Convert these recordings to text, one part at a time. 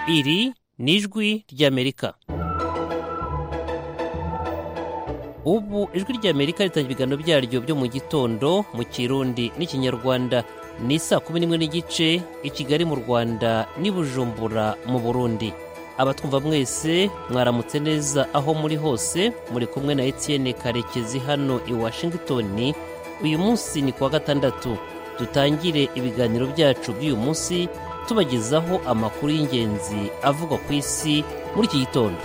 iri ni ijwi ry'amerika ubu ijwi ry'amerika ritanga ibiganiro byaryo byo mu gitondo mu kirundi n'ikinyarwanda ni saa kumi n'imwe n'igice i kigali mu rwanda n'i bujumbura mu burundi abatwumva mwese mwaramutse neza aho muri hose muri kumwe na etienne karekezi hano i washington uyu munsi ni kuwa gatandatu dutangire ibiganiro byacu by'uyu munsi tubagezaho amakuru y'ingenzi avugwa ku isi muri iki gitondo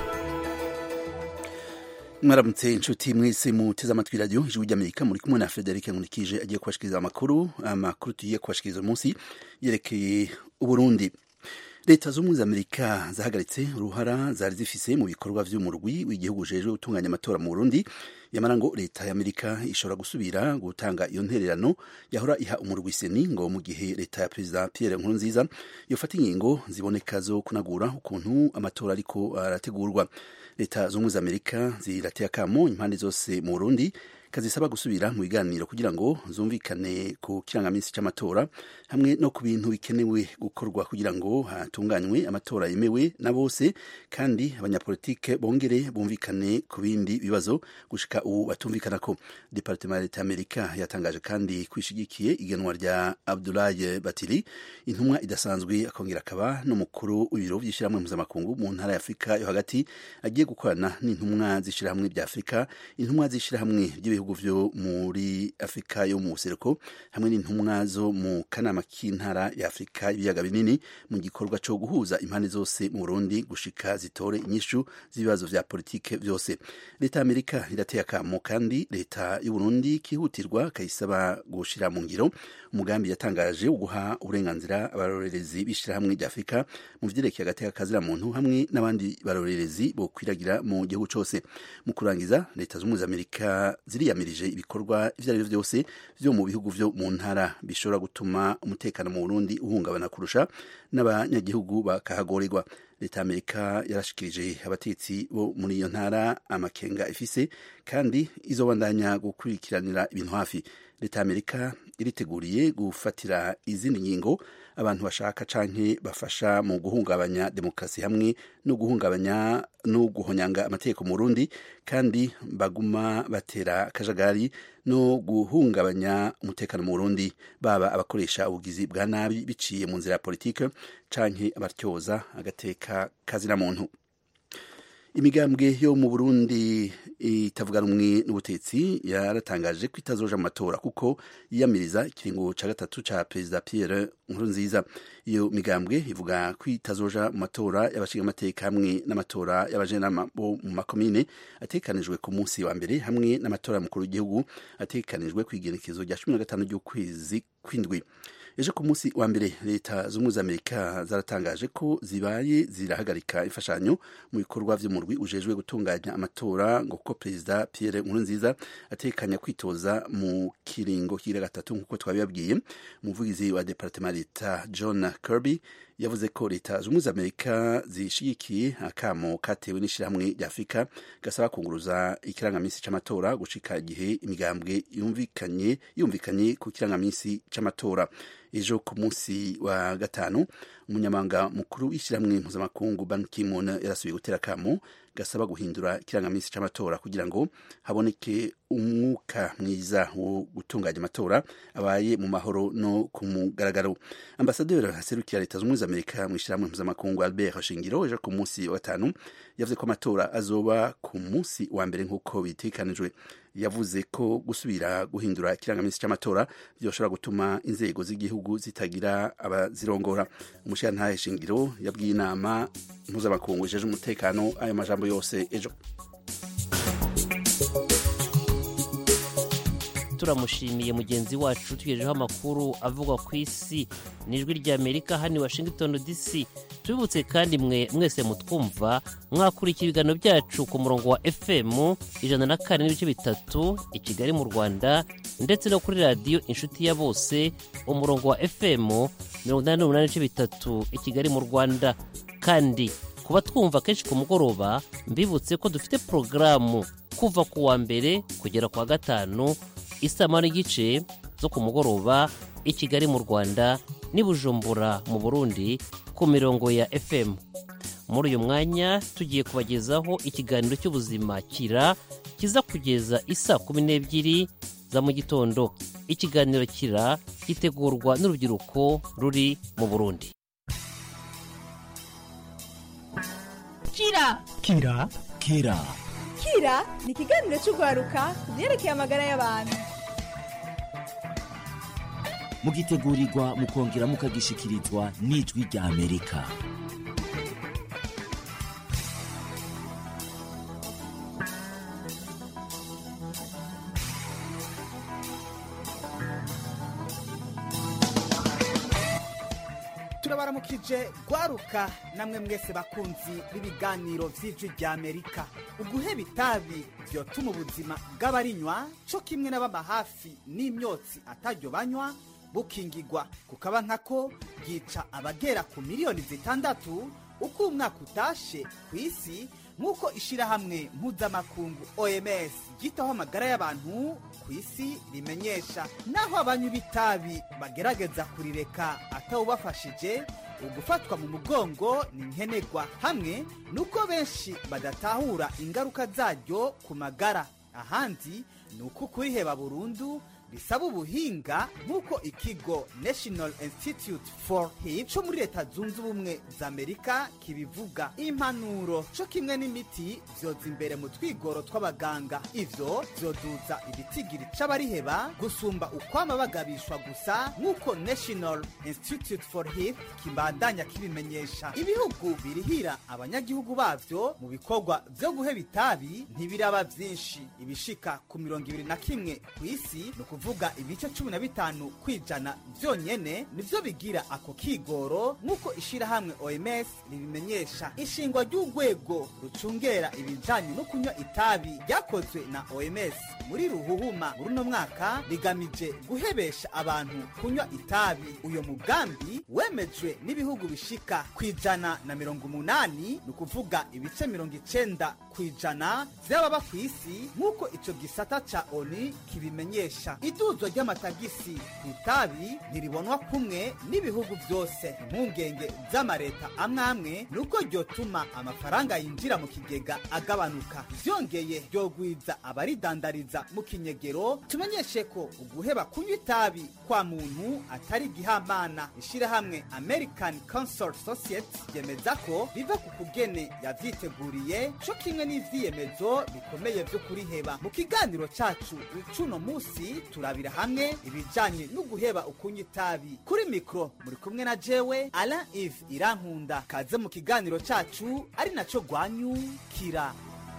mwaramutse inshuti mwese muteze amatwi radiyo ijwi ry'amerika muri kumwe na frederic nkurikije agiye kubashikiriza amakuru amakuru tugiye kubashikiriza uyu munsi yerekeye uburundi leta z'ubumwe za amerika zahagaritse uruhara zari zifise mu bikorwa vy'umurwi w'igihugu ujejwe gutunganya amatora mu burundi yamara ngo leta ya amerika ishobora gusubira gutanga iyo ntererano yahora iha umurwi seni ngo mu gihe leta ya perezida pierre nkurunziza yofata ingingo ziboneka zo kunagura ukuntu amatora ariko arategurwa leta z'ubumwe za amerika zirateye akamo impande zose mu burundi kazisaba gusubira mu biganiro kugira ngo zumvikane ku kirangaminsi cy'amatora hamwe no ku bintu bikenewe gukorwa kugira ngo hatunganywe amatora yemewe na bose kandi abanyapolitike bongere bumvikane ku bindi bibazo gushika ubu batumvikana ko departement ya leta y'amerika yatangaje kandi kwishigikiye igenwa rya abdulaye batiri intumwa idasanzwe akongera akaba n'umukuru w'ibiro by'ishyirahamwe mpuzamakungu mu ntara ya afurika yo hagati agiye gukorana n'intumwa z'ishyirahamwe bya afurika intumwa z'ishyirahamwe ry'ibihugu ibihugu vyo muri afurika yo mu buseruko hamwe n'intumwa zo mu kanama k'intara ya afurika y'ibiyaga binini mu gikorwa co guhuza impande zose mu burundi gushika zitore inyishu z'ibibazo vya politike vyose leta ya amerika irateye akamo kandi leta y'uburundi kihutirwa kayisaba gushira mu ngiro umugambi yatangaje wo guha uburenganzira abarorerezi b'ishirahamwe rya afurika mu vyerekeye agateka kazira muntu hamwe n'abandi barorerezi bokwiragira mu gihugu cose mu kurangiza leta z'ubumwe za amerika ziriyamirije ibikorwa ivyo ari vyo vyose vyo mu bihugu vyo mu ntara bishobora gutuma umutekano mu burundi uhungabana kurusha n'abanyagihugu bakahagorerwa leta ya amerika yarashikirije abatetsi bo muri iyo ntara amakenga ifise kandi izobandanya gukurikiranira ibintu hafi leta ya amerika iriteguriye gufatira izindi ngingo abantu bashaka canke bafasha mu guhungabanya demokarasi hamwe no guhungabanya no guhonyanga amategeko mu Burundi kandi baguma batera akajagari no guhungabanya umutekano mu Burundi baba abakoresha ubugizi bwa nabi biciye mu nzira ya politike canke abatyoza agateka kazina muntu imigambwe yo mu burundi itavuga rumwe n'ubutetsi yaratangaje ko itazoja mu matora kuko yiyamiriza ikiringo ca gatatu ca perezida pierre nkurunziza iyo migambwe ivuga ko itazoja mu matora y'abashingamateka hamwe n'amatora y'abajenama bo mu makomine atekanijwe ku munsi wa mbere hamwe n'amatora y'umukuru w'igihugu atekanijwe ku igenekezo rya cumi na gatanu ry'ukwezi kw'indwi ejo ku munsi wa mbere leta z'ubumwe za amerika zaratangaje ko zibaye zirahagarika imfashanyo mu bikorwa vy'umurwi ujejwe gutunganya amatora ngo kuko perezida pierre nkurunziza atekanya kwitoza mu kiringo kira gatatu nk'uko twabibabwiye umuvugizi wa departement leta john kirby yavuze ko leta z'ubumwe za amerika zishigikiye akamo katewe n'ishirahamwe rya afurika gasaba kunguruza ikirangamisi c'amatora gushika igihe imigambwe yumvikanye yumvikanye ku kirangamisi c'amatora ejo ku munsi wa gatanu umunyamabanga mukuru w'ishyirahamwe mpuzamakungu ban kimon yarasubiye gutera akamo gasaba guhindura ikirangamisi c'amatora kugira ngo haboneke umwuka mwiza wo gutunganya amatora abaye mu mahoro no ku mugaragaro ambasaderi aserukira leta z'ubumwe za amerika mu ishyirahamwe mpuzamakungu albert shingiro ejo ku munsi wa gatanu yavuze ko amatora azoba ku munsi wa mbere nk'uko bitekanijwe yavuze ko gusubira guhindura ikirangamisi cy'amatora byoshobora gutuma inzego z'igihugu zitagira abazirongora umushirantahe shingiro yabwiye inama mpuzamakungu ijeje umutekano ayo majambo yose ejo turamushimiye mugenzi wacu tugejejeho amakuru avugwa ku isi n'ijwi ry'amerika hano i washington dc tubibutse kandi mwe mwese mutwumva mwakurikira ibiganiro byacu ku murongo wa fm ijana na kane n'ibice bitatu i kigali mu rwanda ndetse no kuri radiyo inshuti ya bose umurongo wa fm mirongo inani n'umunani n'ibice bitatu i kigali mu rwanda kandi kuba twumva kenshi ku mugoroba mbibutse ko dufite porogaramu kuva ku wa mbere kugera ku wa gatanu isama n'igice zo ku mugoroba i kigali mu rwanda n'i bujumbura mu burundi ku mirongo ya fm muri uyu mwanya tugiye kubagezaho ikiganiro cy'ubuzima kira kiza kugeza isa kumi n'ebyiri za mu gitondo ikiganiro kira gitegurwa n'urubyiruko ruri mu burundi kira kira kira kira ni ikiganiro cy'urwaruka ku byerekeye amagara y'abantu mugitegurirwa mukongera mukagishikirizwa n'ijwi rya amerika turabaramukije rwaruka namwe mwese bakunzi b'ibiganiro vy'ijwi rya amerika uguheba itabi vyotuma ubuzima bw'abarinywa co kimwe n'ababa hafi n'imyotsi ataryo banywa bukingigwa kukaba nkako bwica abagera ku miliyoni zitandatu uko umwaka utashe ku isi nk'uko ishirahamwe mpuzamakungu oms ryitaho amagara y'abantu ku isi rimenyesha naho abanywi b'itabi bagerageza kurireka atawubafashije ugufatwa mu mugongo ni nkenerwa hamwe nuko benshi badatahura ingaruka zaryo ku magara ahandi ni uko kuriheba burundu bisaba ubuhinga nk'uko ikigo national institute for hip co muri leta zunze ubumwe za amerika kibivuga impanuro co kimwe n'imiti vyoza imbere mu twigoro tw'abaganga ivyo vyoduza ibitigiri c'abariheba gusumba ukwama bagabishwa gusa nk'uko national institute for hip kibandanya kibimenyesha ibihugu birihira abanyagihugu bavyo mu bikorwa vyo guheba itabi ntibiraba vyinshi ibishika ku mirongo ibiri na kimwe ku isi ni kuvuga ibice cumi na bitanu kwijana vyonyene nivyo bigira ako kigoro nk'uko ishirahamwe oms ribimenyesha ishingwa ry'urwego rucungera ibijanye no kunywa itabi ryakozwe na oms muri ruhuhuma muri uno mwaka rigamije guhebesha abantu kunywa itabi uyo mugambi wemejwe n'ibihugu bishika kwijana na mirongo umunani ni ukuvuga ibice mirongo icenda kwijana vy'ababa ku isi nk'uko ico gisata ca oni kibimenyesha iduzwa ry'amatagisi ku itabi ntiribonwa kumwe n'ibihugu vyose impungenge z'amareta amwe amwe ni uko ryotuma amafaranga yinjira mu kigega agabanuka vyongeye ryogwiza abaridandariza mu kinyegero tumenyeshe ko uguheba kunywa itabi kwa muntu atari igihamana ishirahamwe american consort society ryemeza ko biva ku kugene yavyiteguriye co kimwe n'ivyiyemezo bikomeye vyo kuriheba mu kiganiro cacu cuno musi turabira hamwe ibijanye no guheba ukunywa itabi kuri mikro muri kumwe na jewe alain ive irankunda kaze mu kiganiro cacu ari naco rwanyukira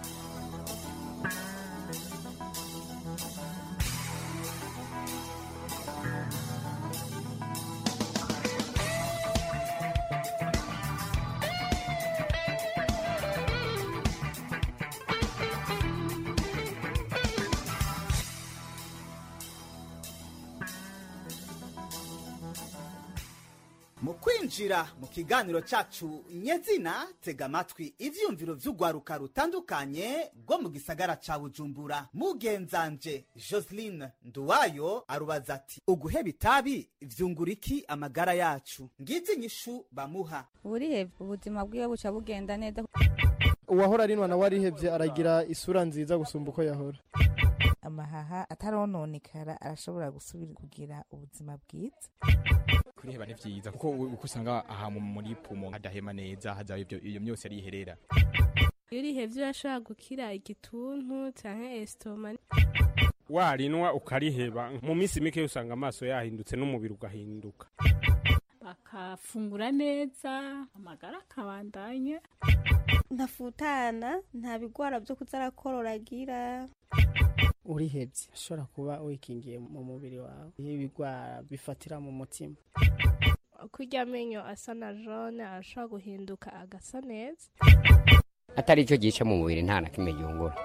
mu kwinjira mu kiganiro cacu nyezina tega amatwi ivyiyumviro vy'urwaruka rutandukanye rwo mu gisagara ca bujumbura mugenzanje joseline nduwayo arubaza ati uguheba itabi vyungura iki amagara yacu ngizi inyishu bamuha burihebye ubuzima bwiwe buca bugenda neza uwahora arinwa nawe arihebye aragira isura nziza gusumba uko yahora amahaha atarononekara arashobora gusubira kugira ubuzima bwiza kuriheba ni vyiza kuko uko usanga aha mu- muri pumo hadahema neza hazaba ivyo iyo myose ariherera iyo urihevye urashobora gukira igituntu canke esitoma warinwa ukariheba mu minsi mike usanga amaso yahindutse n'umubiri ugahinduka bakafungura neza amagara akabandanya ntafutana nta bigwara byo kuza arakorora agira urihebye ushobora kuba wikingiye mu mubiri wawe iyo ibigwara bifatira mu mutima kurya amenyo asa na jone arashobora guhinduka agasa neza atari icyo gice mu mubiri nta na kimwe gihungura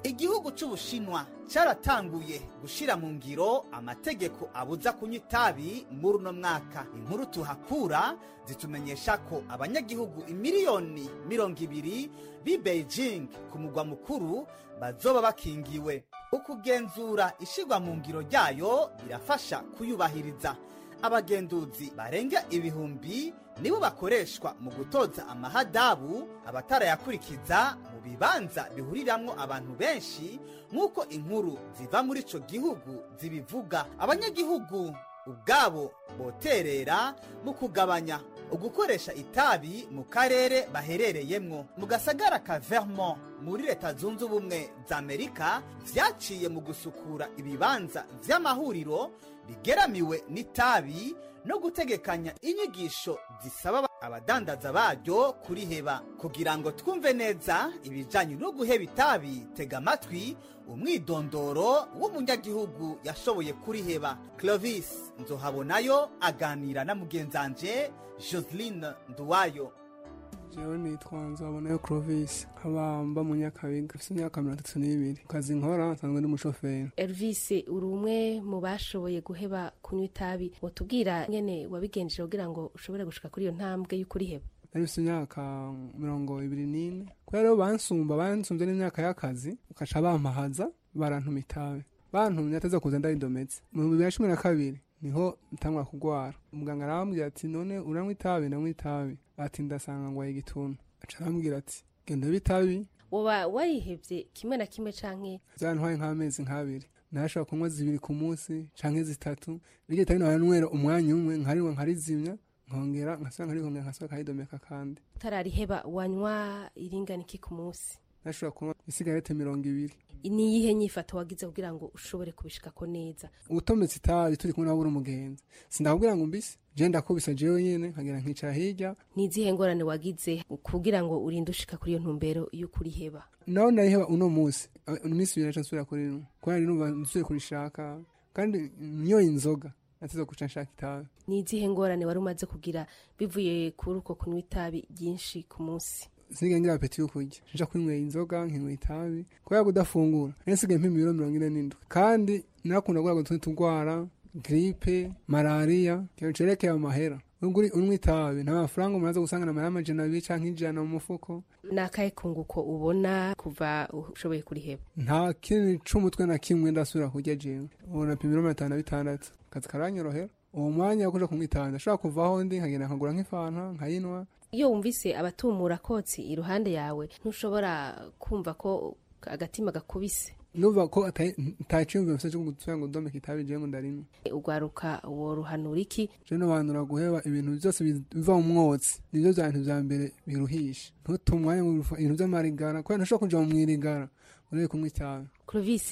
igihugu c'ubushinwa caratanguye gushira mu ngiro amategeko abuza kunywa itabi muri uno mwaka inkuru tuhakura zitumenyesha ko abanyagihugu imiliyoni mirongo ibiri b'i beijing ku mugwa mukuru bazoba bakingiwe ukugenzura ishirwa mu ngiro ryayo birafasha kuyubahiriza abagenduzi barenga ibihumbi nibo bakoreshwa mu gutoza amahadabu abatarayakurikiza mu bibanza bihuriramwo abantu benshi nk'uko inkuru ziva muri ico gihugu zibivuga abanyagihugu ubwabo boterera mu kugabanya ugukoresha itabi mu karere baherereyemwo mu gasagara ka vermont muri leta zunze ubumwe za amerika vyaciye mu gusukura ibibanza vy'amahuriro bigeramiwe n'itabi no gutegekanya inyigisho zisaba abadandaza baryo kuriheba kugira ngo twumve neza ibijanye no guheba itabi tega amatwi umwidondoro w'umunyagihugu yashoboye kuriheba clovis nzohabonayo aganira na mugenzanje joseline nduwayo jewe nitwa nzabonayo clovis nkaba mba mu nyakabiga mfise imyaka mirongo itatu n'ibiri ku kazi nkora nsanzwe ndi umushoferi Elvis uri umwe mu bashoboye guheba kunywa itabi wotubwira nyene wabigenjeje kugira ngo ushobore gushika kuri iyo ntambwe y'ukuriheba nari mfise imyaka mirongo ibiri n'ine kubera rero bansumba bansumvye n'imyaka y'akazi ukaca bampahaza barantuma itabi bantumye ateza kuza ndayidometse mu bibiri na cumi na kabiri niho ntangwa kugwara umuganga arambwira ati none uranywa itabi ndanywa itabi ati ndasanga ngwaye igituntu aca arambwira ati genda ube itabi woba warihevye kimwe na kimwe canke vyantwaye nk'amezi nk'abiri nashobora kunywa zibiri ku munsi canke zitatu iryo tabi nabanywera umwanya umwe nkarinywa nkarizimya nkongera nkasubira nkarihongera nkasubira nkaridomeka kandi utarariheba wanywa iringana iki ku munsi nashobora kunywa isigarete mirongo ibiri ni iyihe nyifato wagize kugira ngo ushobore kubishikako neza utometse itabi turi kumwe nabura umugenzi sindakubwira ngo mbise je ndakubisa jewe nyene nkagira nkicara hirya ni izihe ngorane wagize kugira ngo urinde ushika kuri iyo ntumbero y'ukuriheba naho nariheba uno munsi iminsi ibiri naca nsubira kuri rimwe kubera numva nsubiye kurishaka kandi nyoye inzoga nateza guca nshaka itabi ni izihe ngorane wari umaze kugira bivuye kuri uko kunywa itabi ryinshi ku munsi sinigeze ngira apeti yo kurya nja kwinywera inzoga nkinywa itabi kubera kudafungura nari nsigaye mpima ibiro mirongo ine n'indwi kandi narakunda kurwara utundi turwara gripe malariya ikintu cerekeye amahera nubwo unywa itabi nta mafaranga umuntu aza gusangana amahera amajana abiri canke ijana mu mufuko ni akahe kunguko ubona kuva ushoboye kuriheba nta kintu c'umutwe na kimwe ndasubira kurya jewe ubu napima ibiro mirongo itanu na bitandatu akazi karanyorohera uwo mwanya wo kuja kunywa itabi ndashobora kuvaho ndi nkagenda nkagura nk'ifanta nkayinwa iyo wumvise abatumura kotsi iruhande yawe ntushobora kumva ko agatima gakubise nuva ko ataciyumvira mfise cyo gusubira ngo ndomeke itabi jewe ngo ndarimwe ugwaruka woruhanura iki je nobanura guheba ibintu byose biva mu mwotsi nivyo vya bintu vya mbere biruhisha ntuta umwanya ngo ibintu vy'amarigara kubera ntushobora kuja mu mwirigara urebe kunywa itabi Clovis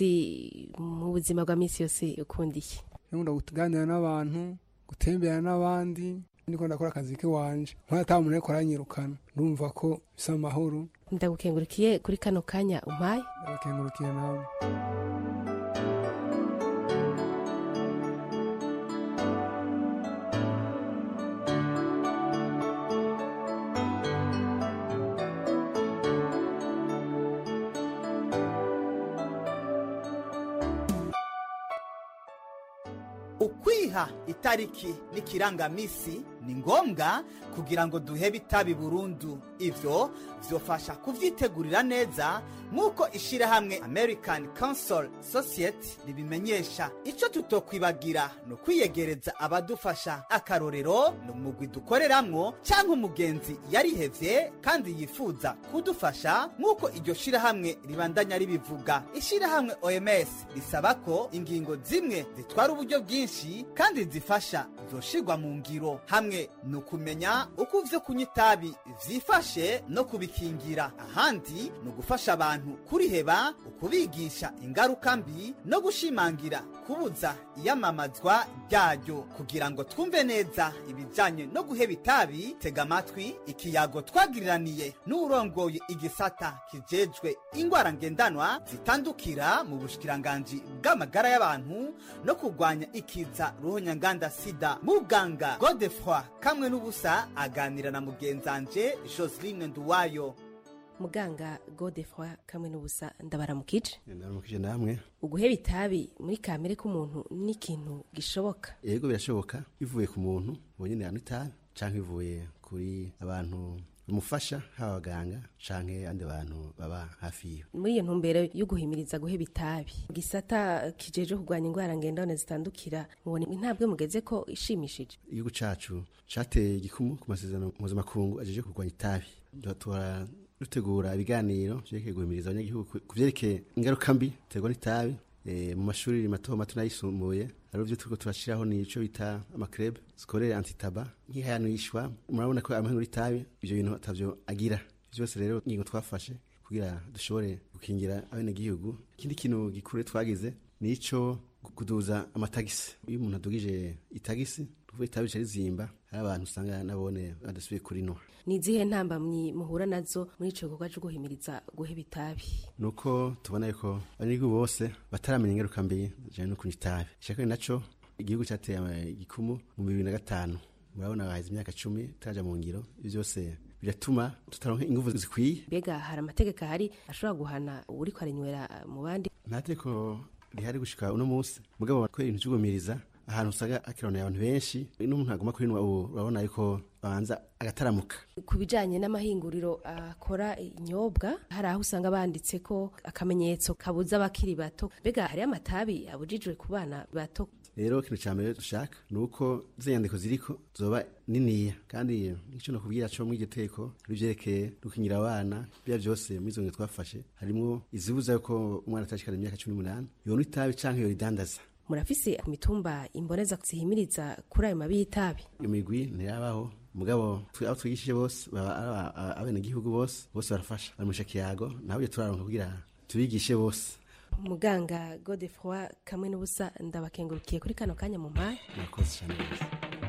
mu buzima bwa misi yose ukunda iki nkunda kuganira n'abantu gutembera n'abandi niko ndakora akazi kiwanje nkora ata muntu ariko aranyirukana ndumva ko bisa amahoro ndagukengurikiye kuri kano kanya umpaye ndabakengurukiye nawe ukwiha itariki n'ikirangamisi ni ngombwa kugira ngo duhebe itabi burundu ivyo vyofasha kuvyitegurira neza nk'uko ishirahamwe american council society ribimenyesha ico tutokwibagira ni ukwiyegereza abadufasha akarorero ni umugwi dukoreramwo canke umugenzi yarihevye kandi yifuza kudufasha nk'uko iryo shirahamwe ribandanya ribivuga ishirahamwe oms risaba ko ingingo zimwe zitwara uburyo bwinshi kandi zifasha zoshirwa mu ngiro hamwe ni ukumenya uko ivyo kunywa itabi vyifashe no kubikingira ahandi ni ugufasha abantu kuriheba ukubigisha ingaruka mbi no gushimangira kubuza iyamamazwa ryayo kugira ngo twumve neza ibijanye no guheba itabi tega amatwi ikiyago twagiriraniye n'urongoye igisata kijejwe ingwara ngendanwa zitandukira mu bushikiranganji bw'amagara y'abantu no kurwanya ikiza ruhonyanganda sida muganga godefroi kamwe n'ubusa aganira na mugenzanje joseline nduwayo muganga godefroy kamwe n'ubusa ndabaramukije ndaramukije namwe uguheba itabi muri kamere k'umuntu ni ikintu gishoboka yego birashoboka bivuye ku muntu bonyine anywa itabi canke bivuye kuri abantu bamufasha haba abaganga canke andi bantu baba hafi yiwe muri iyo ntumbero yo guhimiriza guheba itabi mu gisata kijeje kurwanya indwara ngendane zitandukira mubona intambwe mugeze ko ishimishije igihugu cacu cateye igikumu ku masezerano mpuzamakungu ajeje kurwanya itabi dutora dutegura ibiganiro vyerekeye guhimiriza abanyagihugu ku vyerekeye ingaruka mbi terwa n'itabi e, mu mashuri mato mato n'ayisumbuye hariho ivyo turiko turashiraho nico bita amakrebe zikorera antitaba nk'ihayanishwa murabona ko amahinuro y'itabi ivyo bintu atavyo agira vyose rero ingingo twafashe kugira dushobore gukingira abenegihugu ikindi kintu gikuru twagize nico kuduza amatagisi iyo umuntu adugije itagisi tuvuye itabi rica rizimba hari abantu usanga nabone badasubiye kurinwa ni izihe ntambamyi muhura nazo muri ico gikorwa co guhimiriza guheba itabi nuko tubona yuko abanyagihugu bose bataramenya ingaruka mbi zijanye no kunywa itabi ishaka naco igihugu cateye igikumu mu bibiri na gatanu murabona haheze imyaka cumi turaja mu ngiro ivyo vyose biratuma tutaronka inguvu zikwiye mbega hari amategeko ahari ashobora guhana uwuriko arinywera mu bandi nta tegeko rihari gushika uno munsi mugabo kubera ibintu vy'ugumiriza ahantu usanga akironera abantu benshi n'umuntu aguma kuri ubu urabona yuko abanza agataramuka ku bijanye n'amahinguriro akora inyobwa hari aho usanga banditse ko akamenyetso kabuza abakiri bato mbega hariyo amatabi abujijwe ku bana bato rero ikintu cya mbere dushaka ni uko izo nyandiko ziriko zoba niniya kandi icyo nakubwira cyo muri iryo teko rivyerekeye gukingira abana bya byose muri izo ngendo twafashe harimo izibuza yuko umwana atashikana imyaka cumi n'umunani yonywa itabi canke yoridandaza murafise imitumba imboneza zihimiriza kuri ayo mabi y'itabi iyo migwi ntirabaho mugabo abo twigishije bose baba abenegihugu bose bose barafasha bari mu kiyago naho turaronka kugira tubigishe bose muganga godefroy kamwe n'ubusa ndabakengurukiye kuri kano kanya mu mpaye murakoze cyane rwose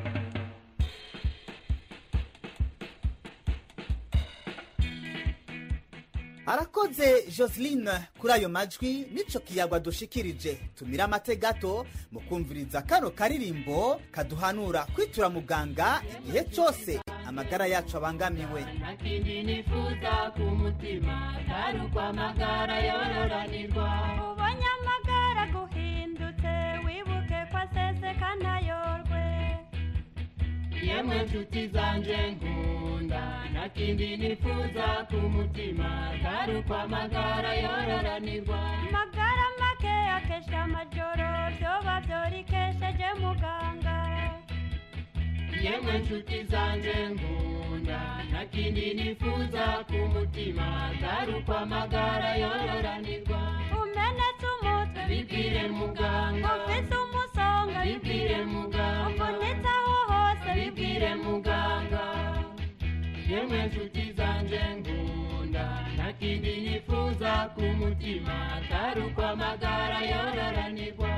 arakoze joseline kuri ayo majwi n'ico kiyagwa dushikirije tumira amate gato mu kumviriza kano karirimbo kaduhanura kwitura muganga igihe cyose amagara yacu abangamiwe nakindi nifuza ku mutima atari uko amagara yororanirwa ubonye amagara guhindutse wibuke ko aseseka ntayorwe yemwe nshuti zanje nkunda nakindi nifuza ku mutima atari uko amagara yororanirwa amagara make akesha amajoro vyoba vyorikesheje muganga yemwe nshuti zanje nkunda nakindi nifuza ku mutima atari uko amagara yororanirwa umenetse umutwe bibwire muganga ufise umusonga bibwire muganga uvunitse aho hose bibwire muganga yemwe nshuti zanje nkunda nakindi nifuza ku mutima atari uko amagara yororanirwa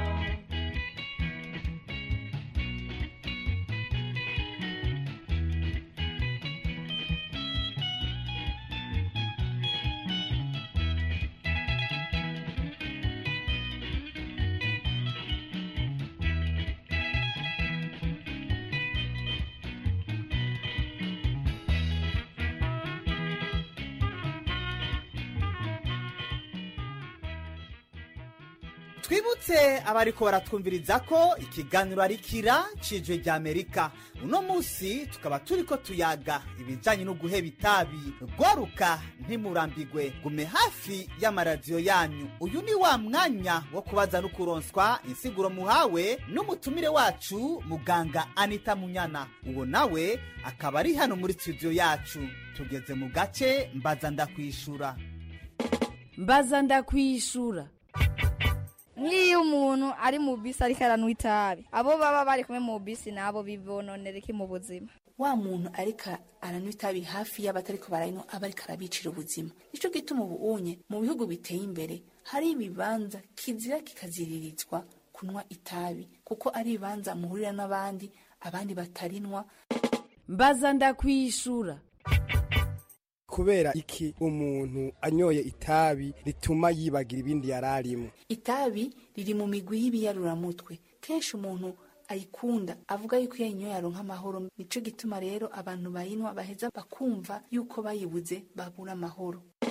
twibutse abariko baratwumviriza ko ikiganiro ari kira cijwe rya amerika uno munsi tukaba turiko tuyaga ibijanye no guheba itabi rwaruka ntimurambigwe gume hafi y'amaradiyo yanyu uyu ni wa mwanya wo kubaza no kuronswa insiguro muhawe n'umutumire wacu muganga anita munyana uwo nawe akaba ari hano muri studio yacu tugeze mu gace mbaza ndakwishura mbaza ndakwishura nk'iyo umuntu ari mu bisi ariko aranywa itabi abo baba bari kumwe mu bisi nabo bibononera iki mu buzima wa muntu ariko aranywa itabi hafi y'abatariko barayinywa aba ariko arabicira ubuzima nico gituma ubu unye mu bihugu biteye imbere hari ibibanza kizira kikaziririzwa kunywa itabi kuko ari ibibanza muhurira n'abandi abandi batarinwa mbaza ndakwishura kubera iki umuntu anyoye itabi rituma yibagira ibindi yari arimo itabi riri mu migwi y'ibiyaruraramutwe kenshi umuntu ayikunda avuga yuko iyo ayinyoye aronka amahoro nico gituma rero abantu bayinywa baheza bakumva yuko bayibuze babura amahoro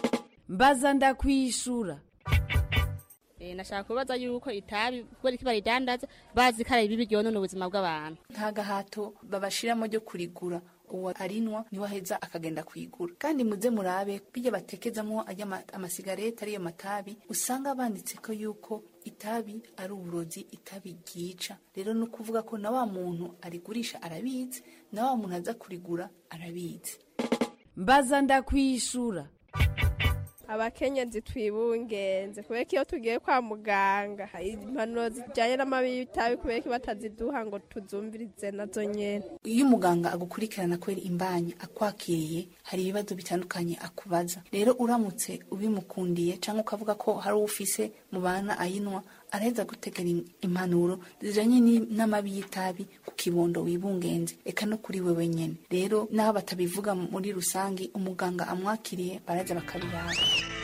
mbaza ndakwishura nashaka kubaza yuko itabi kubera ko baridandaza bazi ko ari bibi ryonona ubuzima bw'abantu nta gahato babashiramo ryo kurigura uwo arinwa niwe aheza akagenda kuyigura kandi muze murabe bijya batekezamo ajya ama- amasigareti ariyo matabi usanga banditse ko yuko itabi ari uburozi itabi ryica rero ni ukuvuga ko na wa muntu arigurisha arabizi na wa muntu aza kurigura arabizi mbaza ndakwishura abakenyezi twibungenze kubera ko iyo tugiye kwa muganga impanuro zijyanye n'amabi y'itabi kubera ko bataziduha ngo tuzumvirize nazo nyene iyo umuganga agukurikirana kubera imbanyi akwakiriye hari ibibazo bitandukanye akubaza rero uramutse ubimukundiye cyangwa ukavuga ko hari uwo ufise mu bana ayinywa araheza gutegera im- impanuro zijanye ni- n'amabi y'itabi ku kibondo wibungenze eka no kuri wewe nyene rero n'aho batabivuga muri rusange umuganga amwakiriye baraza bakabiraba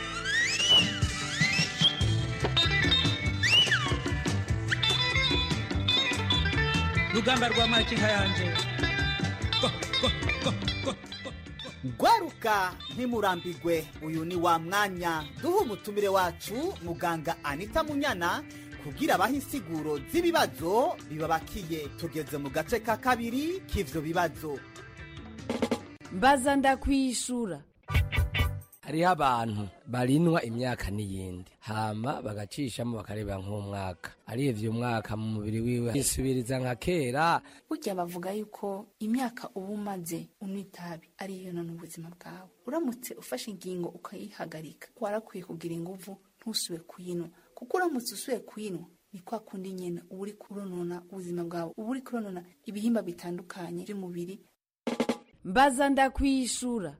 rugamba rwa makinka yanje gwaruka ntimurambigwe uyu ni wa mwanya duha umutumire wacu muganga anita munyana kugira abahe insiguro z'ibibazo bibabakiye tugeze mu gace ka kabiri k'ivyo bibazo mbaza ndakwishura hariho abantu barinwa imyaka n'iyindi hama bagacishamo bakareba nk'umwaka arivye umwaka mu mubiri wiwe yisubiriza nka kera burya bavuga yuko imyaka uba umaze unywa itabi ari yo none ubuzima bwawe uramutse ufashe ingingo ukayihagarika warakwiye kugira inguvu ntusube kuyinywa kuko uramutse usuye kuyinywa ni kwa kundi nyene uba uri kuronona ubuzima bwawe uba uri kuronona ibihimba bitandukanye by'umubiri mbaza ndakwishura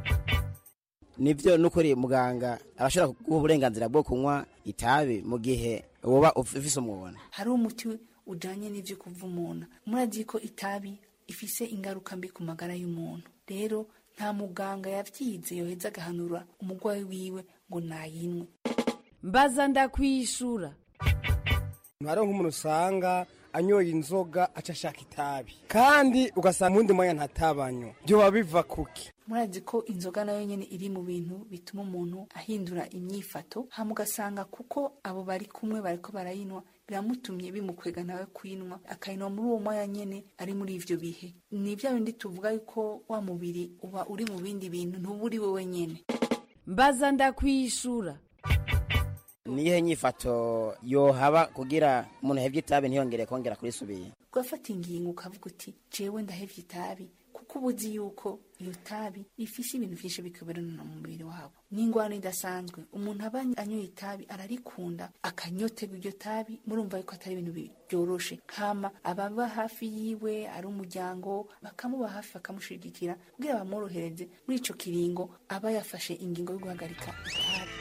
nivyo nukuri muganga arashobora kuguha uburenganzira bwo kunywa itabi mu gihe woba ufise umubona hari umuti ujanye n'ivyo kuvumuna murazi ko itabi ifise ingaruka mbi ku magara y'umuntu rero nta muganga yavyize yoheza agahanura umurwayi wiwe ngo nayinywe mbaza ndakwishura hariho nk'umuntu usanga anyoye inzoga aca ashaka itabi kandi ugasanga uwundi mwanya ntatabanywa byoba biva kuki murazi ko inzoga nayo nyene iri mu bintu bituma umuntu ahindura imyifato hama ugasanga kuko abo bari kumwe bariko barayinywa biramutumye bimukwega nawe kuyinywa akayinywa muri uwo mwanya nyene ari muri ivyo bihe ni vya bindi tuvuga yuko wa mubiri uba uri mu bindi bintu ntuba uri wewe nyene mbaza ndakwishura niyihe nyifato yohaba kugira umuntu ahevye itabi ntiyongere kongera kurisubira ugafata ingingo ukavuga uti jewe ndahevye itabi kuko uba uzi yuko iyo tabi rifise ibintu vyinshi bikoberana mu mubiri wabo n'ingwano idasanzwe umuntu aba anyoye itabi ararikunda akanyotega iryo tabi murumva yuko atari ibintu byoroshe hama ababa hafi yiwe ari umuryango bakamuba hafi bakamushigikira kugira bamworohereze muri ico kiringo aba yafashe ingingo yo guhagarika itabi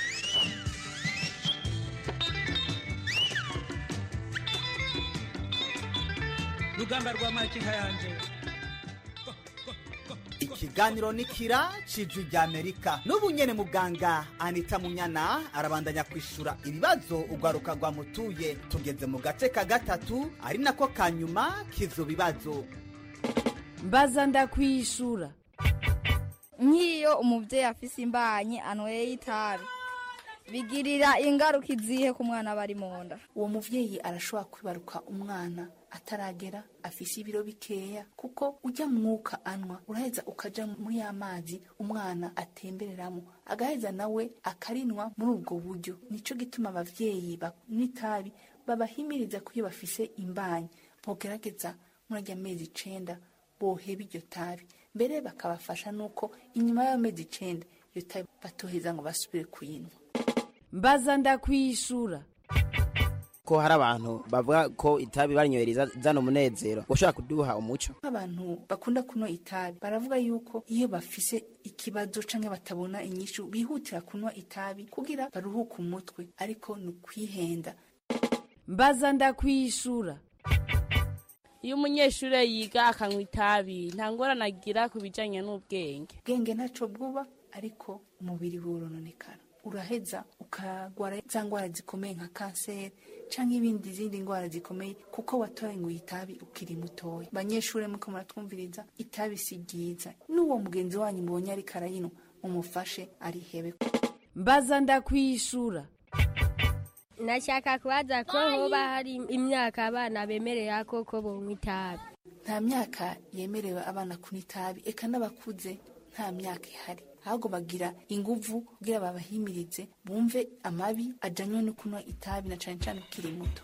rugamba rwa makinka yanje ikiganiro ni kira cijwi rya amerika n'ubu nyene muganga anita munyana arabandanya kwishura ibibazo urwaruka rwamutuye tugeze mu gace ka gatatu ari nako ka nyuma k'ivyo bibazo mbaza ndakwishura nk'iyo umubyeyi afise imbanyi anyweye itabi bigirira ingaruka izihe ku mwana aba ari mu nda uwo muvyeyi arashobora kwibaruka umwana ataragera afise ibiro bikeya kuko ujya mwuka anwa uraheza ukaja muri ya mazi umwana atembereramo agaheza nawe akarinwa muri ubwo buryo nico gituma abavyeyi banywa itabi babahimiriza ko iyo bafise imbanyi bogerageza muri arya mezi icenda boheba iryo tabi mbere bakabafasha nuko inyuma y'amezi icenda iyo tabi batoheza ngo basubire kuyinywa mbaza ndakwishura ko hari abantu bavuga ko itabi barinyohereza zana umunezero ushobora kuduha umuco nk'abantu bakunda kunywa itabi baravuga yuko iyo bafise ikibazo canke batabona inyishu bihutira kunywa itabi kugira baruhuke umutwe ariko ni ukwihenda mbaza ndakwishura iyo umunyeshuri yiga akanywa itabi nta ngorane agira ku bijyanye n'ubwenge ubwenge ntaco bwuba ariko umubiri worononekara uraheza ukagwara za ndwara zikomeye nka kanseri canke ibindi zindi ndwara zikomeye kuko watoranguye itabi ukiri mutoya banyeshure muko muratwumviriza itabi si ryiza n'uwo mugenzi wanyu mubonye ariko arayinywa mumufashe arihebe mbaza ndakwishura nashaka kubaza ko hoba hari imyaka abana bemerera ko ko bonywa itabi nta myaka yemerewe abana kunywa itabi eka n'abakuze nta myaka ihari ahubwo bagira inguvu kugira babahimirize bumve amabi ajanywe no kunywa itabi na cane cane ukiri muto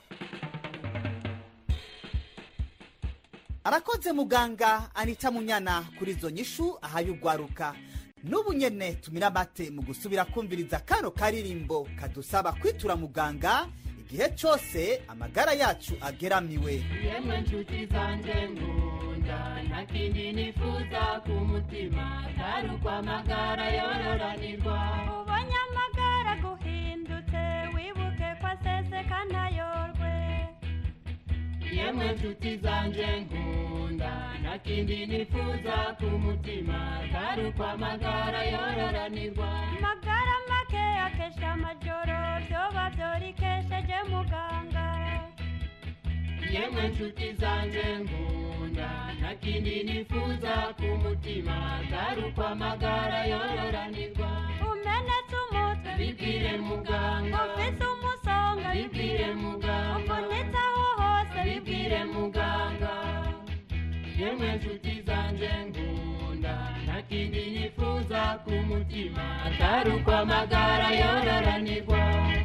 arakoze muganga anita munyana kuri izo nyishu ahaye ugwaruka n'ubu nyene tumira amate mu gusubira kumviriza kano karirimbo kadusaba kwitura muganga igihe cose amagara yacu ageramiwe yemwe nshuti zanje nkunda nta kindi nifuza ku mutima atari ukwamagara yororanirwa ubonye amagara guhindutse wibuke ko aseseka ntayorwe yemwe nshuti zanje nkunda nta kindi nifuza ku mutima atari ukwamagara yororanirwa magara make akesha amajoro vyoba vyorikesheje muganga yemwe nshuti zanje nkunda nta kindi nifuza ku mutima atari ukwamagara yororanirwa umenetse umutwe bibwire muganga ufise umusonga bibwire muganga uvunitse aho hose bibwire muganga yemwe nshuti zanje nkunda nta kindi nifuza ku mutima atari ukwamagara yororanirwa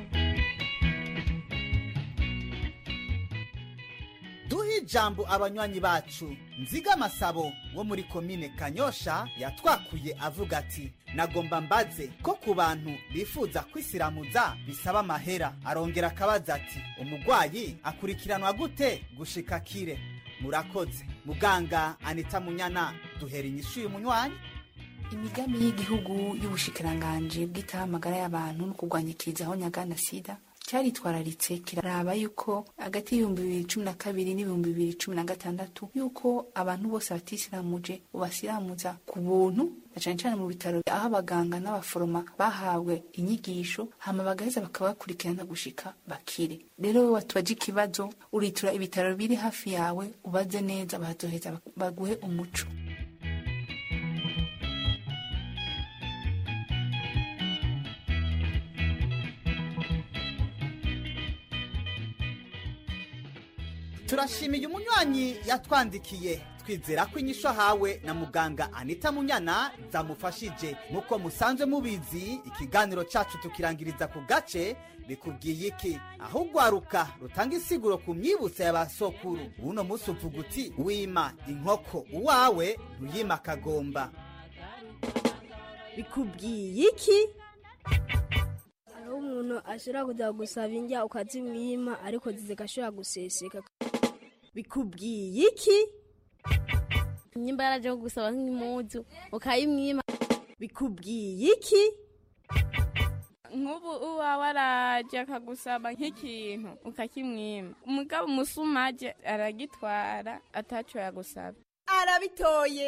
duhe ijambo abanywanyi bacu nziga amasabo wo muri komine kanyosha yatwakuye avuga ati nagomba mbaze ko ku bantu bifuza kwisiramuza bisaba amahera arongera akabaza ati umugwayi akurikiranwa gute gushika kire murakoze muganga anita munyana duhera inyishu uyu munywanyi imigambi y'igihugu y'ubushikiranganji bwitaho amagara y'abantu no kurwanya ikizaho nyagana sida cyaritwararitse kiraraba yuko hagati y'ibihumbi bibiri cumi na kabiri n'ibihumbi bibiri cumi na gatandatu yuko abantu bose batisiramuje ubasiramuza ku buntu na cane cane mu bitaro aho abaganga n'abaforoma bahawe inyigisho hama bagaheza bakabakurikirana gushika bakire rero wowe watubaje ikibazo uritura ibitaro biri hafi yawe ubaze neza bazoheza baguhe umuco turashimiye umunywanyi yatwandikiye twizera ko inyishu ahawe na muganga anita munyana zamufashije nk'uko musanzwe mubizi ikiganiro cyacu tukirangiriza ku gace bikubwiye iki aho ugwaruka rutanga insiguro ku myibutso ya ba sokuru uno munsi uvuga uti wima inkoko uwawe ntuyima akagomba bikubwiye iki aho umuntu ashobora kujya gusaba indya ukazimwima ariko zigashobora guseseka bikubwiye iki nyimba yaraje gusaba nk'impuzu ukayimwima bikubwiye iki nk'ubu uwawe araje akagusaba nk'ikintu ukakimwima umugabo umusumaje aragitwara ataco yagusaba arabitoye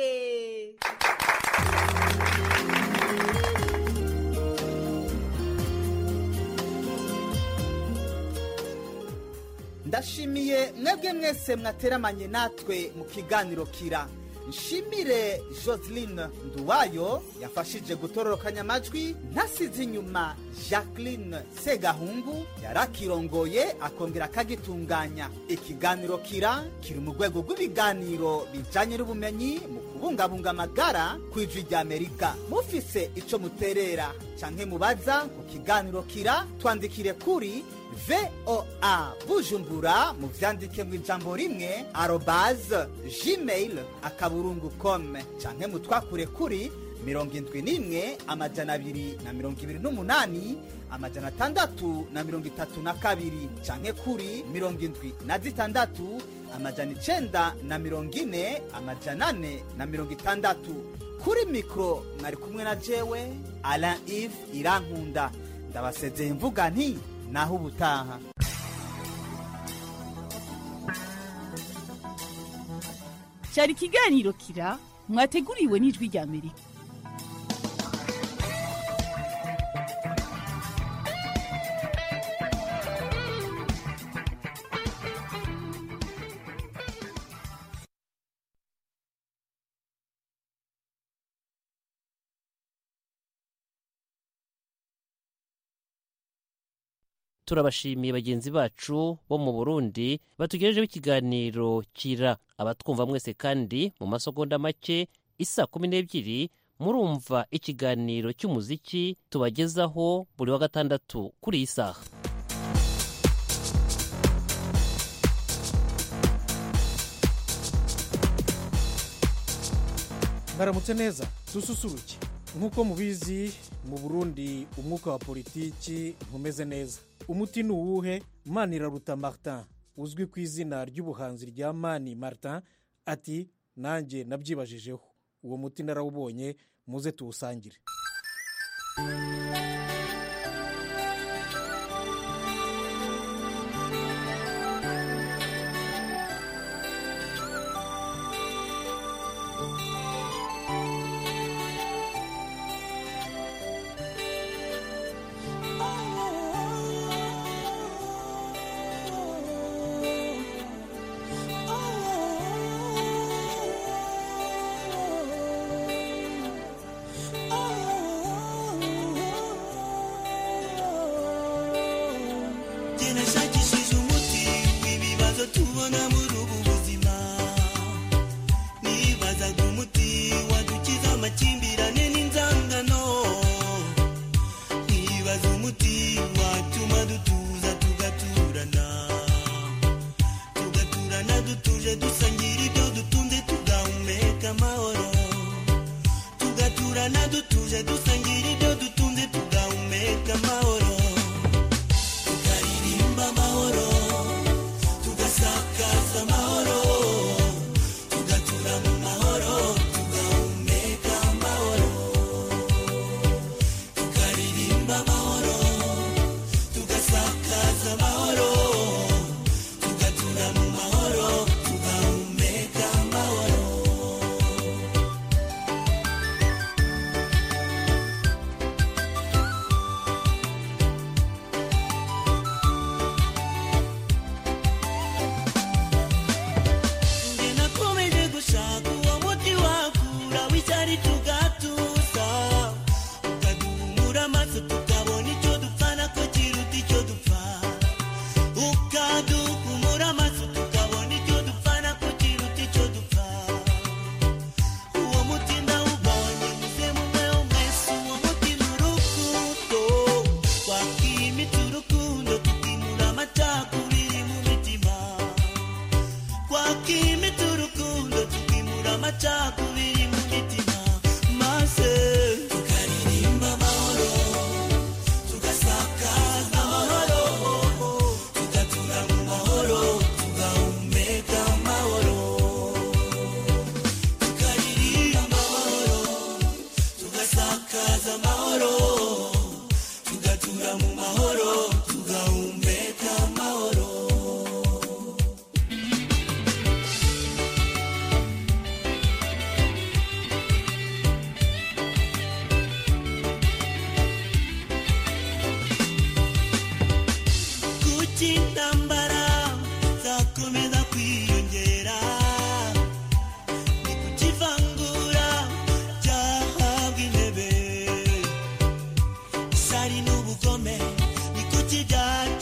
ndashimiye mwebwe mwese mwateramanye natwe mu kiganiro kira nshimire joseline nduwayo yafashije gutororokanya amajwi ntasize inyuma jacqueline segahungu yarakirongoye akongera akagitunganya ikiganiro kira kiri mu rwego rw'ibiganiro bijanye n'ubumenyi mu kubungabunga amagara ku ijwi ry'amerika mufise ico muterera canke mubaza ku kiganiro kira twandikire kuri voa bujumbura mu vyandike mu ijambo rimwe arobaze gmail akaburungu com canke mutwakure kuri mirongo indwi n'imwe amajana abiri na mirongo ibiri n'umunani amajana atandatu na mirongo itatu na kabiri canke kuri mirongo indwi na zitandatu amajana icenda na mirongo ine amajana ane na mirongo itandatu kuri mikoro mwari kumwe na jewe alain ive irankunda ndabasezeye mvuga nti naho ubutaha cyari ikiganiro kira mwateguriwe n'ijwi rya amerika turabashimiye bagenzi bacu bo mu burundi batugejejeho ikiganiro kira abatwumva mwese kandi mu masegonda make isa kumi n'ebyiri murumva ikiganiro cy'umuziki tubagezaho buri wa gatandatu kuri iyi saha mwaramutse neza dususuruke nk'uko mubizi mu burundi umwuka wa politiki ntumeze neza umuti ni uwuhe maniraruta martin uzwi ku izina ry'ubuhanzi rya mani martin ati nanjye nabyibajijeho uwo muti narawubonye muze tuwusangire Jye nashakishije umuti w'ibibazo tubona muri ubu buzima nibazaga umuti wadukiza amakimbirane n'inzangano nibaza umuti watuma dutuza tugaturana tugaturana dutuje dusangira ibyo dutunze tugahumeka amahoro tugaturana dutuje dusangira ibyo dutunze tugahumeka amahoro tukaririmba amahoro tugasakaza amahoro tugatura mu mahoro tugahumeka amahoro tukaririmba amahoro tugasakaza amahoro tugatura mu mahoro tugahumeka amahoro Njye nakomeje gushaka uwo muti wakura w'icyari tugatuza ukaduhumura amaso tukabona icyo dupfana ko kiruta icyo dupfa ukaduhumura amaso tukabona icyo dupfana ko kiruta icyo dupfa uwo muti ndawubonye muze mumweho mwese uwo muti ni urukundo twakwimita urukundo tukimura amacakubiri mu mitima twakimita urukundo tukimura amacakubiri mu mitima maze tukaririmba amahoro tugasakaza amahoro tugatura mu mahoro tugahumeka amahoro tukaririmba amahoro tugasakaza amahoro tugatura mu mahoro tugahumeka amahoro kuki intambara zakomeza kwiyongera ni kuki ivangura ryahabwa intebe isari n'ubugome ni kuki byatuma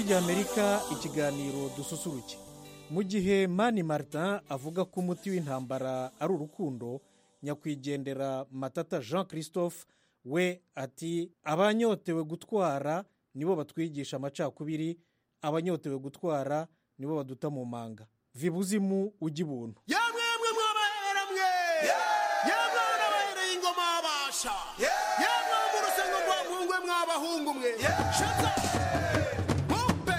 ry'amerika ikiganiro dususuruke mu gihe mani martin avuga ko umuti w'intambara ari urukundo nyakwigendera matata jean christophe we ati abanyotewe gutwara nibo batwigisha amacakubiri abanyotewe gutwara nibo baduta mu manga vibuzimu ujya ibuntu yamwe mwe mwabahera mwe yamwe n'abahereye ingoma babasha yamwe mu rusengo rwa mpungwe mwabahungu mwe shata bumpe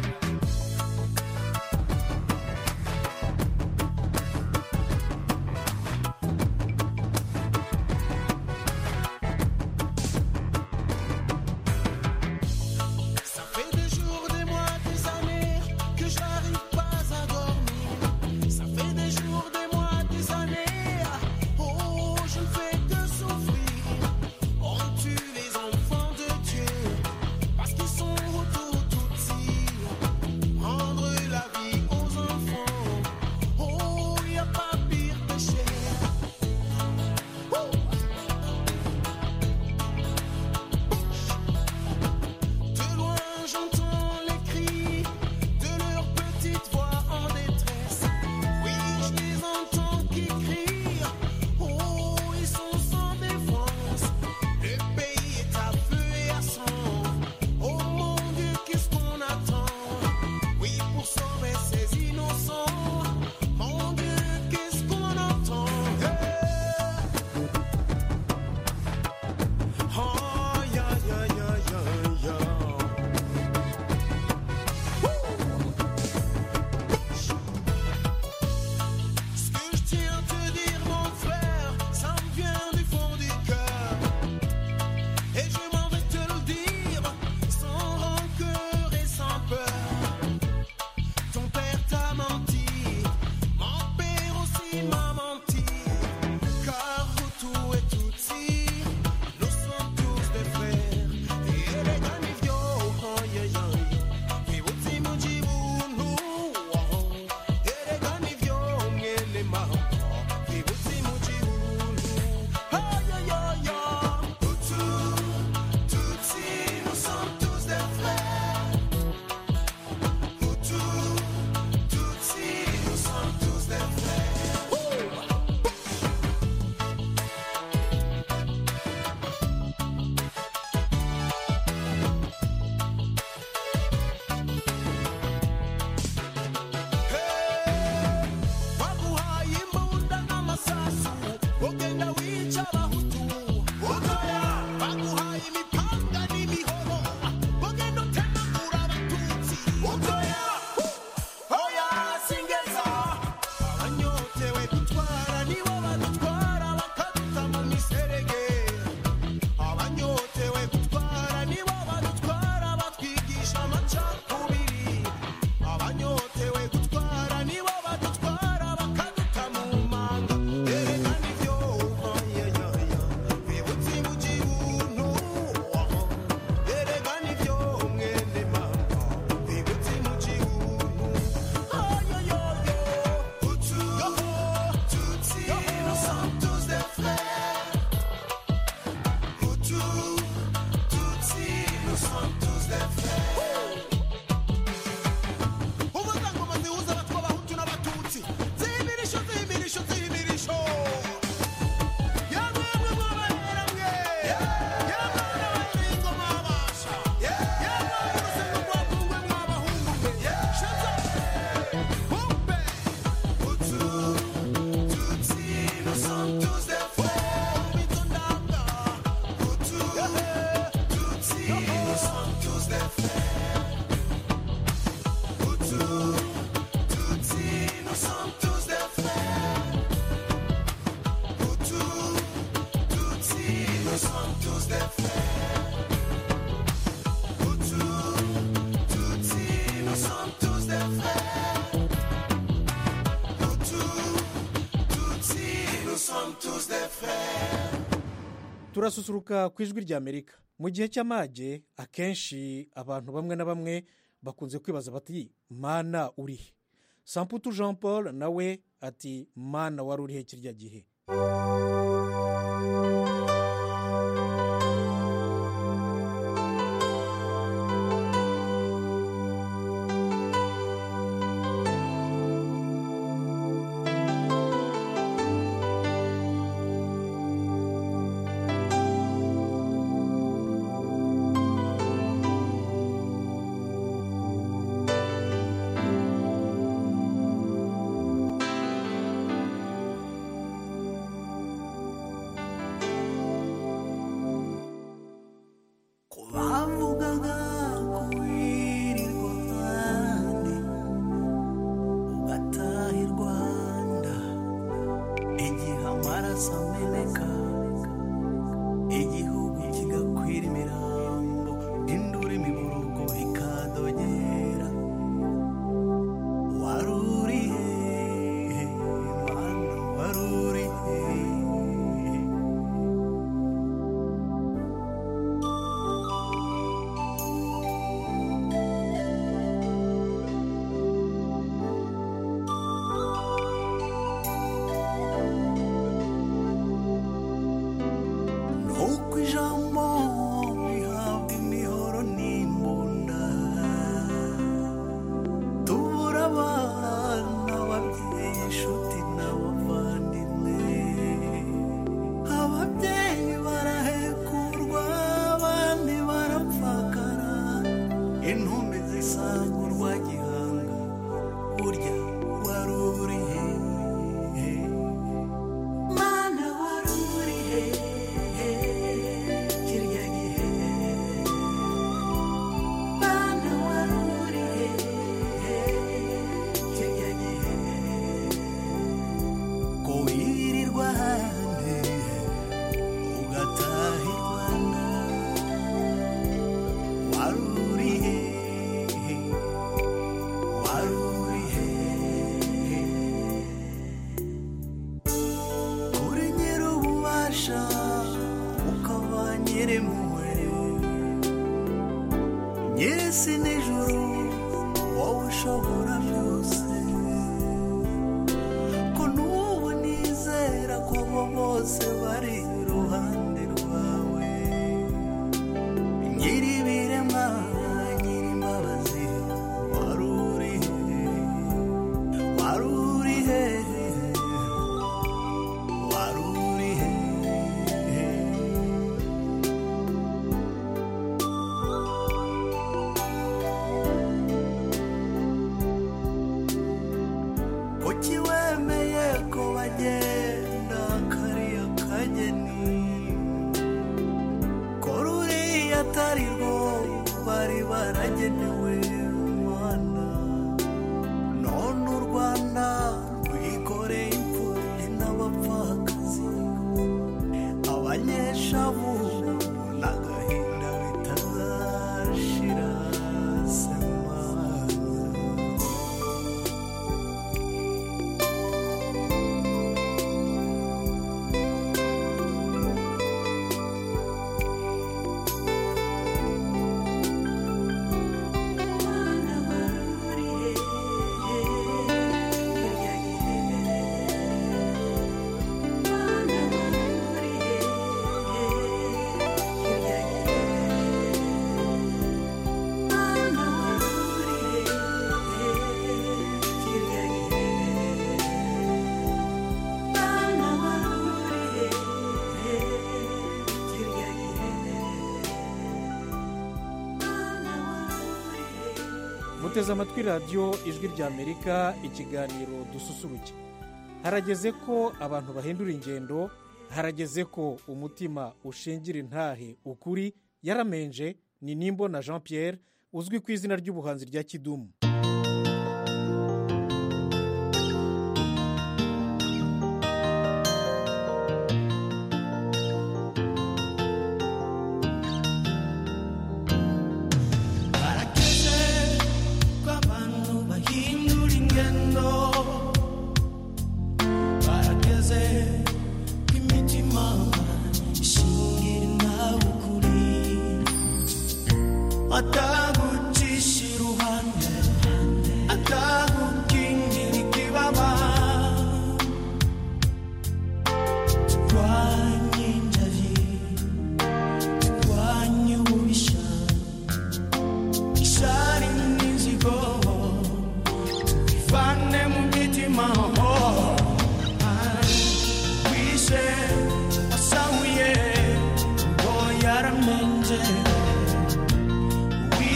Ça fait des jours, des mois, des années que je n'arrive pas à dormir. Ça fait des jours, des mois, des années. Oh, je ne fais que souffrir. On tue les enfants de Dieu parce qu'ils sont autour tout Rendre la vie aux enfants. Oh, il n'y a pas pire péché. Oh. De loin j'entends les cris de leurs petites voix en détresse. Oui, je les entends qui crient. Oh, ils sont sans défense. Le pays est à feu et à sang. Oh mon Dieu, qu'est-ce qu'on attend? Oui, pour sauver ces innocents. Mon Dieu, qu'est-ce qu'on entend? Oh, ya, ya, ya, ya, ya. Ce que je tiens à te dire, mon frère, ça me vient du fond du cœur. Et je m'en vais te le dire, sans rancœur et sans peur. Ton père t'a menti, mon père aussi m'a menti. Car tout et Tutsi, nous sommes tous des frères. Et les ganivio, oh, yeah, yeah, yeah. Vivuti mujibunu, oh. Erekana ivyo mwene mama Vibutsi mu gihugu Ayoyoyo Hutu, Tutsi, nous sommes tous des frères Hutu, Tutsi, nous sommes tous des frères baguhaye imbunda n'amasasu ugenda wica abahutu utoya baguhaye imipanga n'imihoro ugenda utemagura abatutsi utoya oya singeza abanyotewe gutwara nibo badutwara bakaduta mu miserege abanyotewe gutwara nibo badutwara batwigisha amacakubiri abanyotewe gutwara nibo badutwara bakaduta mu manga erekana ibyo oyoyoyo bibutse mu gihugu erekana ibyo mwene mama bibutse mu gihugu oyoyoyo hutu tutsi nous sommes tous des frères hutu tutsi nous sommes tous des frères umuryango zihuza abatwa abahutu n'abatutsi zimirisho zimirisho zimirisho yamwe mwe mwabahera mwe yamwe n'abahereye ingoma babasha yamwe urusengo rwa kungwe mwabahungu mwe shaza bumpe hutu tutsi nous sommes tous des frères mitondanga hutu tutsi nous sommes tous des frères Hutu, Tutsi, nous sommes tous des frères. Hutu, Tutsi, nous sommes tous des frères. Hutu, Tutsi, nous sommes tous des frères. Hutu, Tutsi, nous sommes tous des frères. turasusuruka ku ijwi ry'amerika mu gihe cy'amage akenshi abantu bamwe na bamwe bakunze kwibaza bati mana urihe samputu jean paul nawe ati mana wari urihe kirya gihe amaraso ameneka igihugu kigakwira imirambo indura imiborogo ikadogera warurihe mana warurihe nuko ijambo rihabwa imihoro n'imbunda tubura abana ababyeyi inshuti n'abavandimwe ababyeyi barahekurwa abandi barapfakara intumbi zisangurwa gihanga burya wari urihe mana wari urihe kirya gihe mana wari urihe kirya gihe ko wirirwa ahandi ugataha i rwanda wari urihe wari urihe uri nyir'ububasha ukaba nyir'impuhwe nyir'isi n'ijuru wowe ushobora byose ko n'ubu nizera ko abo bose bari iruhande rwawe nyir'ibiremwa nyir'imbabazi wari urihe wari urihe wari urihe kuki wemeye ko bagenda kariya kageni ko ruriya atari rwo bari baragenewe mana none u rwanda rwikoreye imfubyi n'abapfakazi abanyeshavu n'agahinda bitazashira semana muteze amatwi radiyo ijwi ry'amerika ikiganiro dususuruke harageze ko abantu bahindura ingendo harageze ko umutima ushingira intahe ukuri yaramenje ni nimbo na jean pierre uzwi ku izina ry'ubuhanzi rya kidumu barageze ko abantu bahindura ingendo barageze ko imitima ishingira nawe ukuri atagucisha iruhande atagukingira ikibaba turwanye injari turwanye ububisha ishari n'inzigo bivane mu mitima wishe wasahuye ngo yaramenje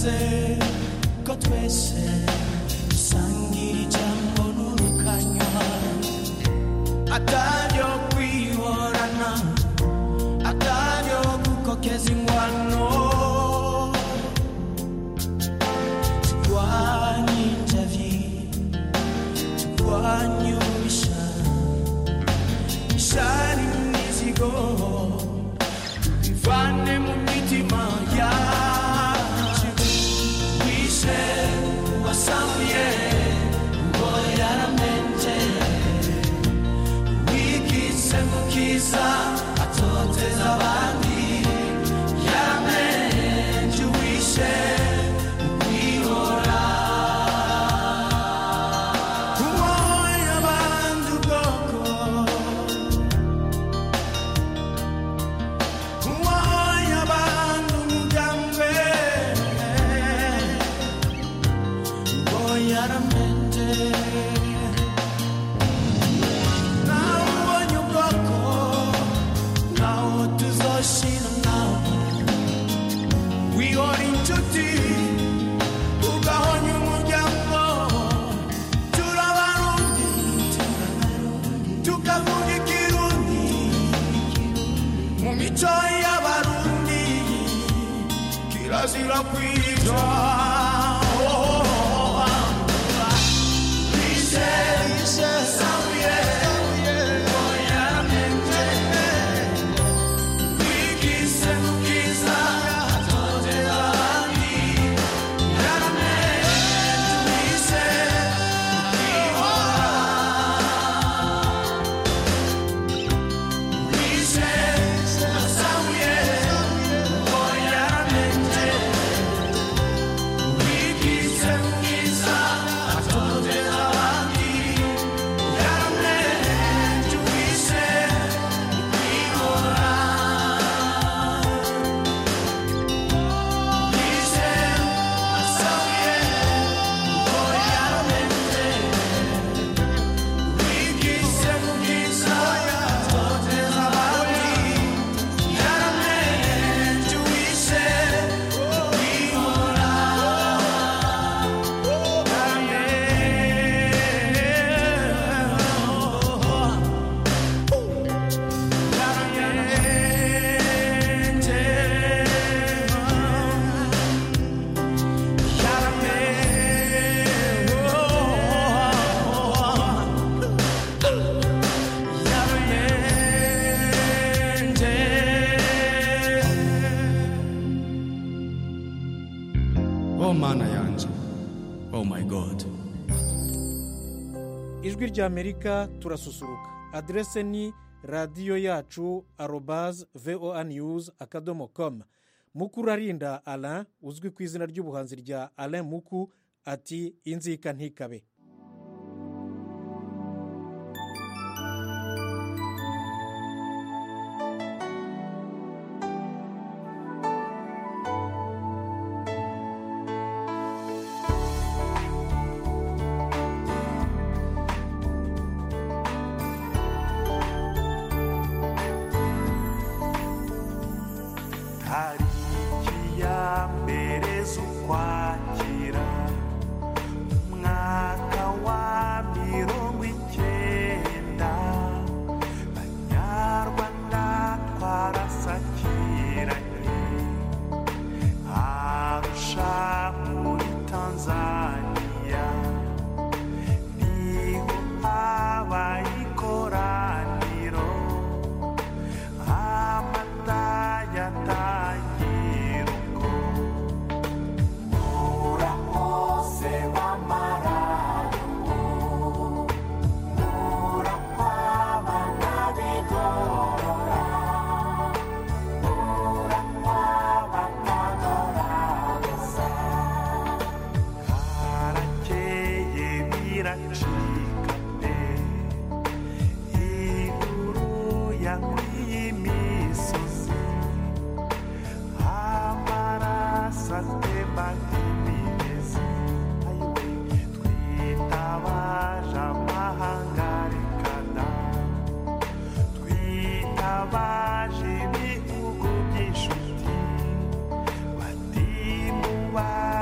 yavuze ko twese dusangira ijambo n'urukanywa ataryo kwihorana ataryo gukokeza ingwano turwanye injavi turwanye ubisha ishari n'imizigo bivane mu mitima yacu wishe wasamuye ngo yaramenje wigize mu kiza atoteza abandi yaramenje wishe kwihora uwoye abandi ubwoko uwoye abandi umugambi ngo yaramenje nawe ubonye ubwoko naho tuzoshira nawe wihora inshuti ugahonya umuryango turabarundi tukavuga ikirundi mu mico y'abarundi kirazira kwica Bishe, bishe, samuye, oya mente, wigise mu bwiza, atoteza abandi, yaramenje, bishe, kwihora. Bishe, samuye, oya mente, wigise mu bwiza, atoteza abandi, yaramenje, bishe, kwihora. oh mana yanje oh my god ijwi ry'amerika turasusuruka aderese ni radiyo yacu arobaze voa news akadomo komu mukurarinda alain uzwi ku izina ry'ubuhanzi rya alain muku ati inzika ntikabe tariki ya mbere z'ukwakira umwaka wa mirongo icyenda banyarwanda twarasakiranye arusha muri tanzania niho habaye ikoraniro amata yatangira ubwo murakoze b'amararugo murakwaba n'abigorora murakwaba n'abagorabeza harakeye biracika pe inkuru yakwiye imisozi amaraso atemba nk'imigezi ayiwe twitabaje amahanga rekana twitabaje ibihugu by'inshuti bati muba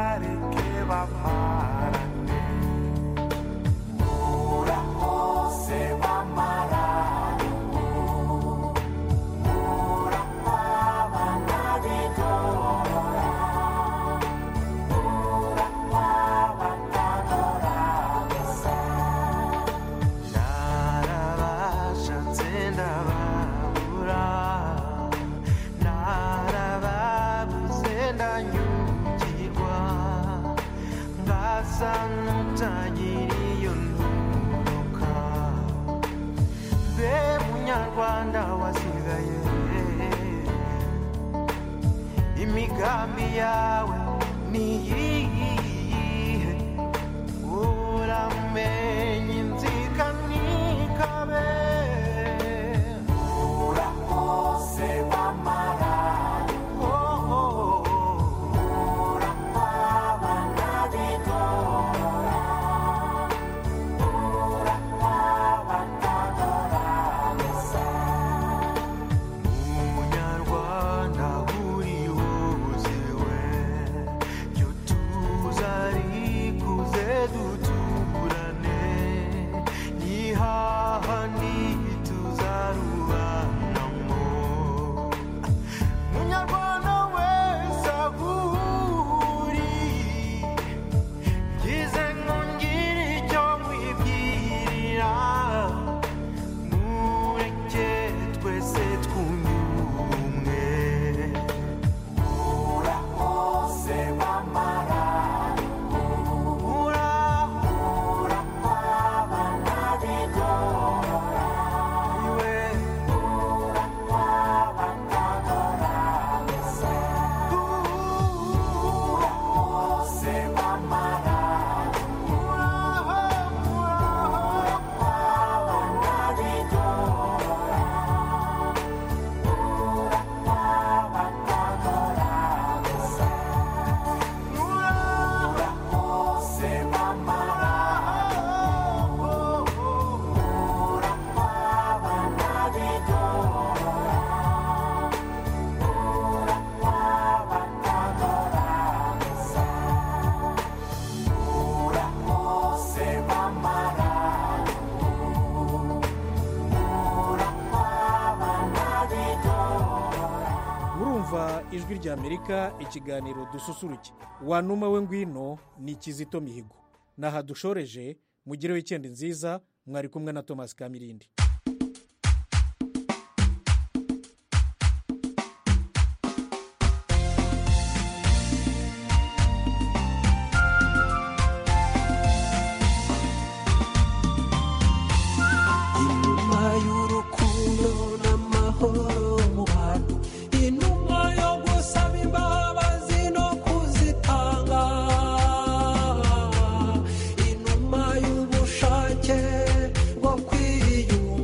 ndababura narababuze ndanyugirwa ngasa n'utagira iyo nturuka mbe munyarwanda wasigaye imigambi yawe niyihe uramenye inzika nikabe urakose wamara urakwaba ntabigora urakwaba ntagora gusa umunyarwanda uri wuziwe byo tuzarikuze duturane nihaha ntituzarubanamo munyarwanda wese ahuri ngize ngo ngire icyo nkwibwirira mureke twese twunyumwe urakoze wamara urahura kwaba ntabigora iwe urakwaba ntagora gusa urakoze wamara uraho uraho kwaba ntabigora urakwaba ntagora gusa urakoze wamara urakwaba ntabigora urakwaba ntagora gusa urakoze wamara urakwaba ntabigora urumva ijwi rya amerika ikiganiro dususuruke wanuma we ngwino ni kizito mihigo naha dushoreje mugire wikendi nziza mwari kumwe na thomas kamirindi inuma y'urukundo n'amahoro mu bantu inuma yo gusaba imbabazi no kuzitanga inuma y'ubushake bwo kwiyunga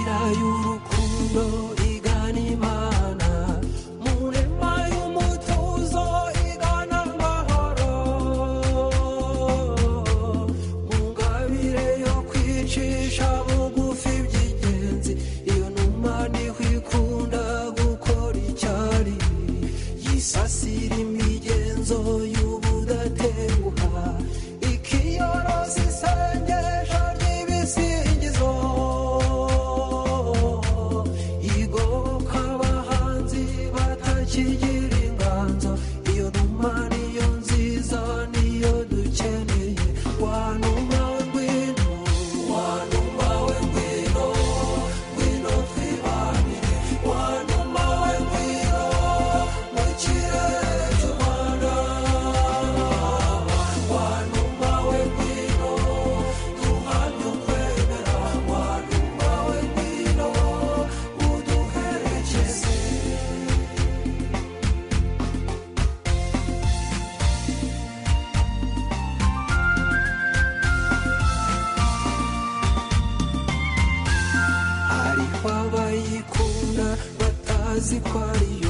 inzira y'urukundo igana imana mu nema y'umutuzo igana amahoro mu ngabire yo kwicisha bugufi by'ingenzi iyo numa niho ikunda gukora icyari yisasira imigenzo y'ubudatenguha ikiyoroza isengesho ry'ibisingizo igoboka abahanzi batakigira inganzo iyo numa niyo nziza niyo dukeneye wanuma we ngwino wanuma we ngwino ngwino twibanire wanuma we ngwino mu kirere cy'u rwanda wanuma we ngwino duhamye ukwemera wanuma we ngwino uduherekeze hariho abayikunda batazi ko ariyo